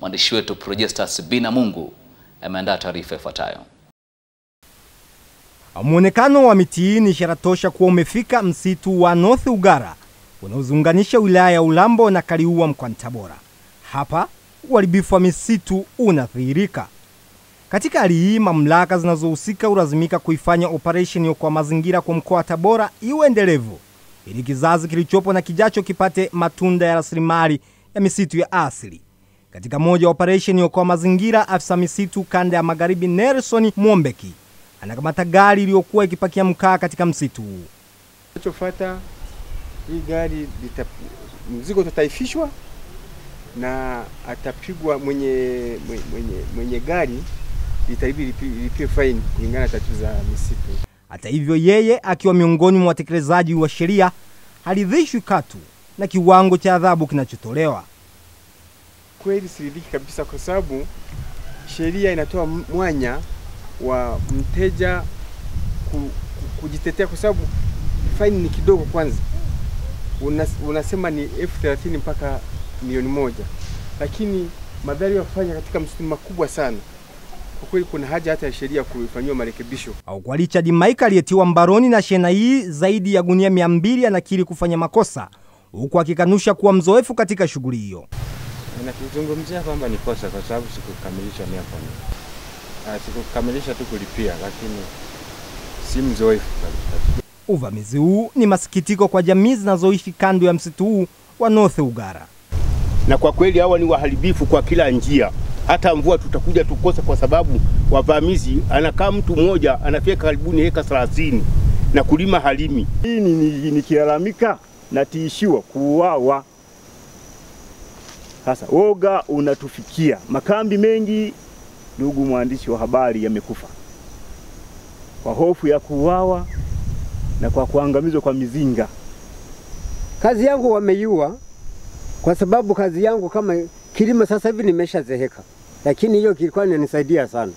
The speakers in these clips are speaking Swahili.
Mwandishi wetu Projestas Bina Mungu ameandaa taarifa ifuatayo. Muonekano wa miti hii ni ishara tosha kuwa umefika msitu wa North Ugara unaoziunganisha wilaya ya Ulambo na Kaliua mkoani Tabora. Hapa uharibifu wa misitu unadhihirika. Katika hali hii, mamlaka zinazohusika hulazimika kuifanya operesheni kwa mazingira kwa mkoa wa Tabora iwe endelevu ili kizazi kilichopo na kijacho kipate matunda ya rasilimali ya misitu ya asili. Katika moja wa operesheni kwa mazingira, afisa misitu kanda ya magharibi Nelson Mwombeki anakamata gari iliyokuwa ikipakia mkaa katika msitu huu. Kinachofuata hii gari lita, mzigo utataifishwa na atapigwa mwenye, mwenye, mwenye gari itabidi lipie faini kulingana na taratibu za misitu. Hata hivyo, yeye akiwa miongoni mwa watekelezaji wa sheria haridhishwi katu na kiwango cha adhabu kinachotolewa. Kweli siridhiki kabisa, kwa sababu sheria inatoa mwanya wa mteja ku, ku, kujitetea kwa sababu faini ni kidogo. Kwanza Unas, unasema ni elfu thelathini mpaka milioni moja, lakini madhara ya kufanya katika msitu makubwa sana. Kwa kweli kuna haja hata ya sheria kufanyiwa marekebisho. Au kwa Richard Mike aliyetiwa mbaroni na shehena hii zaidi ya gunia mia mbili anakiri kufanya makosa huku akikanusha kuwa mzoefu katika shughuli hiyo. Nakizungumzia kwamba ni kosa kwa sababu sikukamilisha mia kwa mia, sikukamilisha tu kulipia, lakini si mzoefu kabisa. Uvamizi huu ni masikitiko kwa jamii zinazoishi kando ya msitu huu wa North Ugara. Na kwa kweli hawa ni waharibifu kwa kila njia. Hata mvua tutakuja tukose, kwa sababu wavamizi, anakaa mtu mmoja anafika karibuni heka 30 na kulima halimi. Hii nikilalamika natiishiwa kuuawa. Sasa woga unatufikia, makambi mengi, ndugu mwandishi wa habari, yamekufa kwa hofu ya kuuawa na kwa kuangamizwa kwa mizinga. Kazi yangu wameiua, kwa sababu kazi yangu kama kilimo sasa hivi nimeshazeheka, lakini hiyo kilikuwa inanisaidia sana,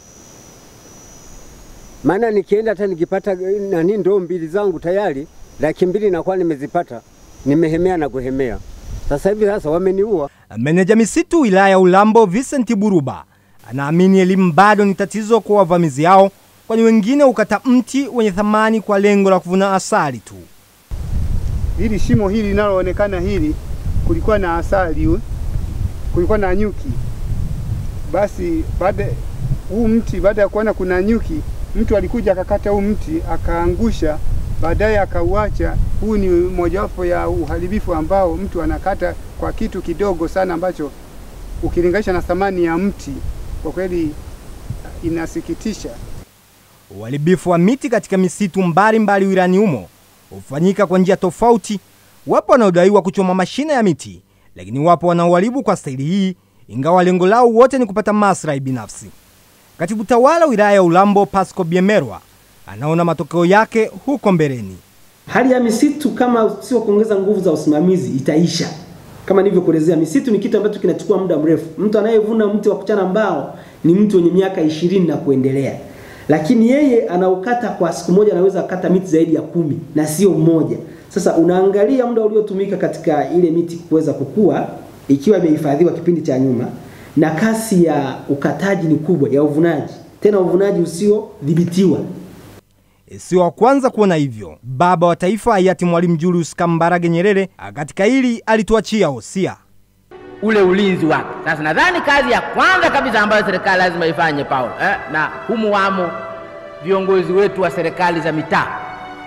maana nikienda hata nikipata nani ndoo mbili zangu tayari laki mbili nakuwa nimezipata, nimehemea na kuhemea. Sasa hivi sasa wameniua. Meneja misitu wilaya ya Ulambo Vincent Buruba anaamini elimu bado ni tatizo kwa wavamizi hao, kwani wengine hukata mti wenye thamani kwa lengo la kuvuna asali tu. Hili shimo hili linaloonekana hili, kulikuwa na asali, kulikuwa na nyuki. Basi baada huu mti, baada ya kuona kuna nyuki, mtu alikuja akakata huu mti akaangusha, baadaye akauacha. Huu ni mojawapo ya uharibifu ambao mtu anakata kwa kitu kidogo sana ambacho ukilinganisha na thamani ya mti, kwa kweli inasikitisha. Uharibifu wa miti katika misitu mbalimbali wilayani humo hufanyika kwa njia tofauti. Wapo wanaodaiwa kuchoma mashina ya miti, lakini wapo wanaoharibu kwa staili hii, ingawa lengo lao wote ni kupata maslahi binafsi. Katibu tawala wilaya ya Ulambo Pasco Biemerwa anaona matokeo yake huko mbeleni. Hali ya misitu kama sio kuongeza nguvu za usimamizi itaisha. Kama nilivyokuelezea, misitu ni kitu ambacho kinachukua muda mrefu. Mtu anayevuna mti wa kuchana mbao ni mtu mwenye miaka ishirini na kuendelea, lakini yeye anaukata kwa siku moja, anaweza akata miti zaidi ya kumi na sio mmoja. Sasa unaangalia muda uliotumika katika ile miti kuweza kukua, ikiwa imehifadhiwa kipindi cha nyuma, na kasi ya ukataji ni kubwa ya uvunaji, tena uvunaji usiodhibitiwa. Sio wa kwanza kuona hivyo. Baba wa Taifa hayati Mwalimu Julius Kambarage Nyerere katika hili alituachia hosia ule ulinzi wake. Sasa nadhani kazi ya kwanza kabisa ambayo serikali lazima ifanye Paulo, eh, na humu wamo viongozi wetu wa serikali za mitaa,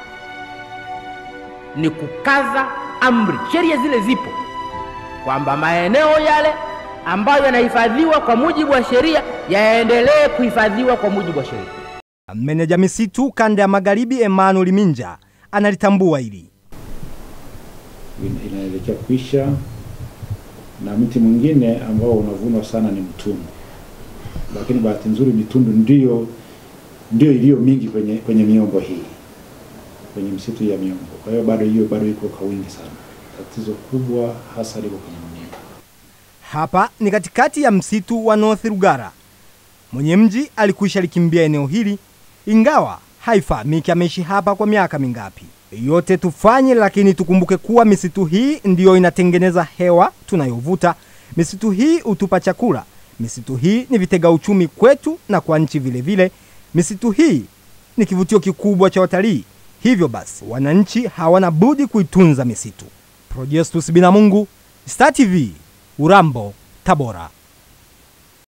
ni kukaza amri. Sheria zile zipo kwamba maeneo yale ambayo yanahifadhiwa kwa mujibu wa sheria yaendelee kuhifadhiwa kwa mujibu wa sheria. Meneja misitu kanda ya magharibi Emmanuel Minja analitambua hili. Inaelekea kuisha na mti mwingine ambao unavunwa sana ni mtundu, lakini bahati nzuri mitundu ndio ndio iliyo mingi kwenye, kwenye miombo hii kwenye msitu ya miombo. Kwa hiyo bado hiyo bado iko kwa wingi sana. Tatizo kubwa hasa liko kwenye mniba. Hapa ni katikati ya msitu wa North Rugara. Mwenye mji alikwisha likimbia eneo hili, ingawa haifahamiki ameishi hapa kwa miaka mingapi. Yote tufanye, lakini tukumbuke kuwa misitu hii ndiyo inatengeneza hewa tunayovuta. Misitu hii hutupa chakula, Misitu hii ni vitega uchumi kwetu na kwa nchi vile vile. Misitu hii ni kivutio kikubwa cha watalii, hivyo basi wananchi hawana budi kuitunza misitu. Projestus Binamungu, Star TV, Urambo, Tabora.